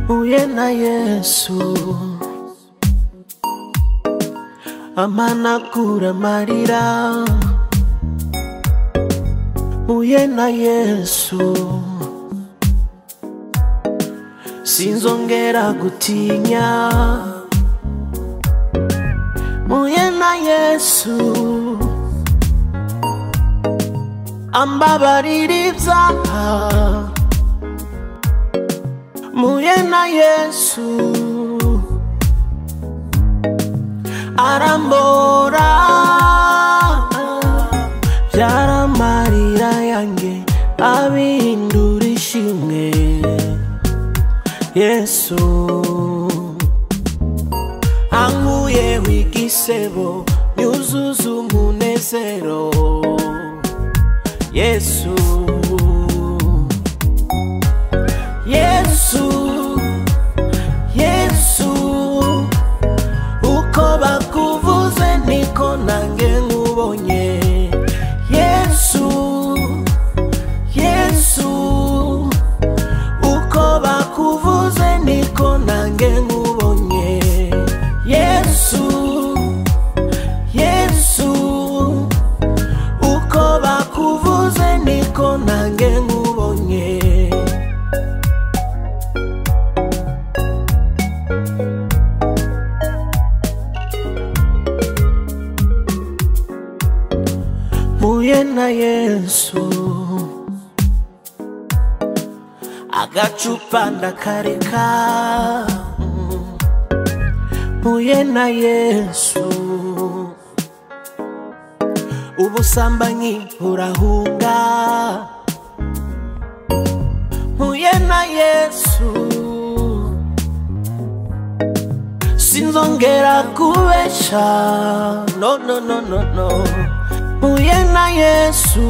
Tuvuge na Yesu amanakura amarira Mpuye na Yesu sinzongera gutinya Mpuye na Yesu ambabarira ibyaha Mpuye na Yesu arambora byari amarira yanjye abindura ishimwe Yesu ankuyeho igisebo nyuzuza umunezero Yesu Yesu Yesu uko bakuvuze niko nange nkubonye Yesu Yesu uko bakuvuze niko nange nkubonye Yesu Yesu uko bakuvuze niko nange nkubonye mpuye na yesu agacupa ndakareka mpuye na yesu ubusambanyi burahunga mpuye na yesu sinzongera kubesha no no no no no mpuye na yesu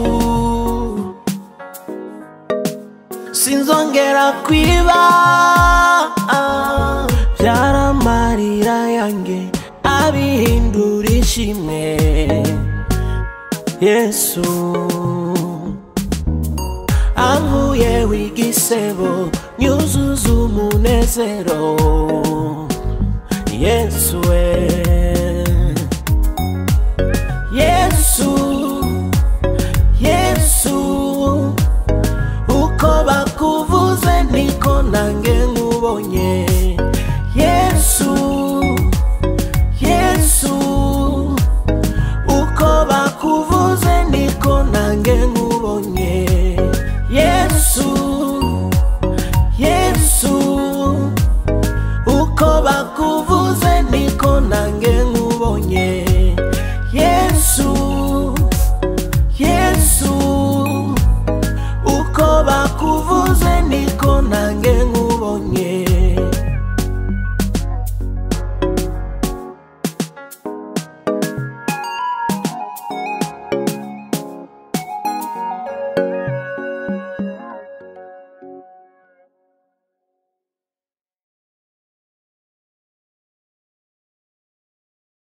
sinzongera kwiba byaramarira yanjye abihindura ishimwe yesu ankuye w'igisebo nyuzuza umunezero yesu we yesu yesu uko bakuvuze niko nange nkubonye yesu yesu uko bakuvuze niko nange nkubonye yesu yesu uko bakuvuze niko nange nkubonye yesu yesu uko bakuvuze niko nange